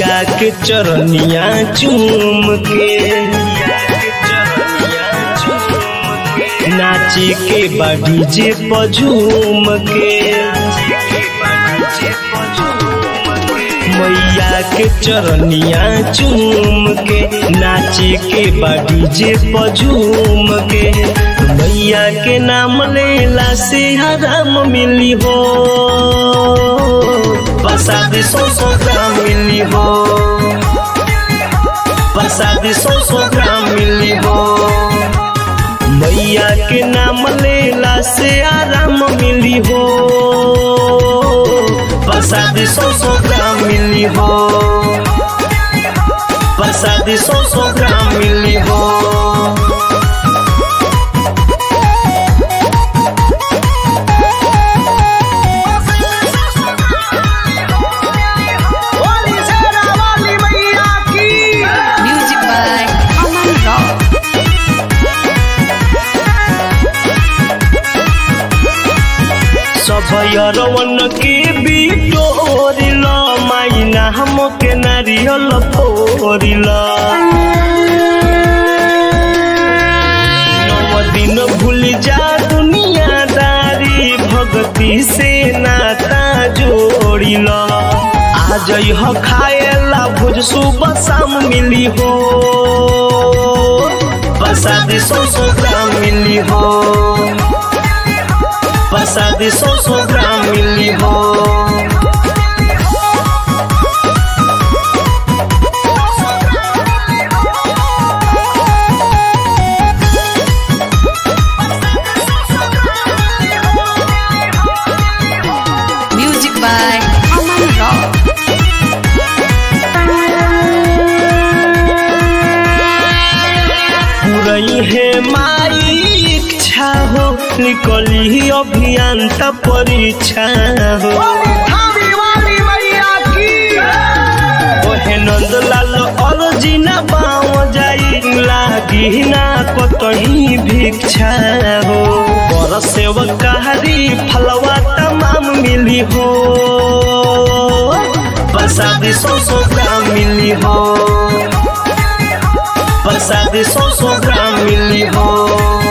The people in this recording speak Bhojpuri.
मैया के चरनिया चूम के नाची के बाड़ी जे पझूम के मैया के चरनिया चूम के नाची के बाड़ी जे पझूम के मैया के नाम लेला से हराम मिली हो प्रसाद सौ सौ ग्राम मिली हो प्रसाद सौ सौ ग्राम मिली हो मैया के नाम लेला से आराम मिली हो प्रसाद सौ सौ ग्राम मिली हो प्रसाद सौ सौ ग्राम मिली हो वाली शेरा वाली मैया की Music by Aman Rock. सभयरवन के बिटोरिल माइना हमके नारियल फोरिल नव दिन भूल जा दुनियादारी भक्ति से नाता जोड़िल आज यह खाएला भोज सुबह शाम मिली हो प्रसाद सौ सौ ग्राम मिली हो प्रसाद सौ सौ ग्राम मिली हो Music by Aman Rock. पूरई है माई इच्छा हो निकली अभियान त परीक्षा हो वाली थावी वाली मैया की ओहे नंदलाल अर्जी ना पाव जाई लागी ना कतही भिक्षा हो पर सेवकारी फलवा तमाम मिली हो प्रसाद सौ सौ ग्राम मिली हो प्रसाद सौ सौ ग्राम मिली हो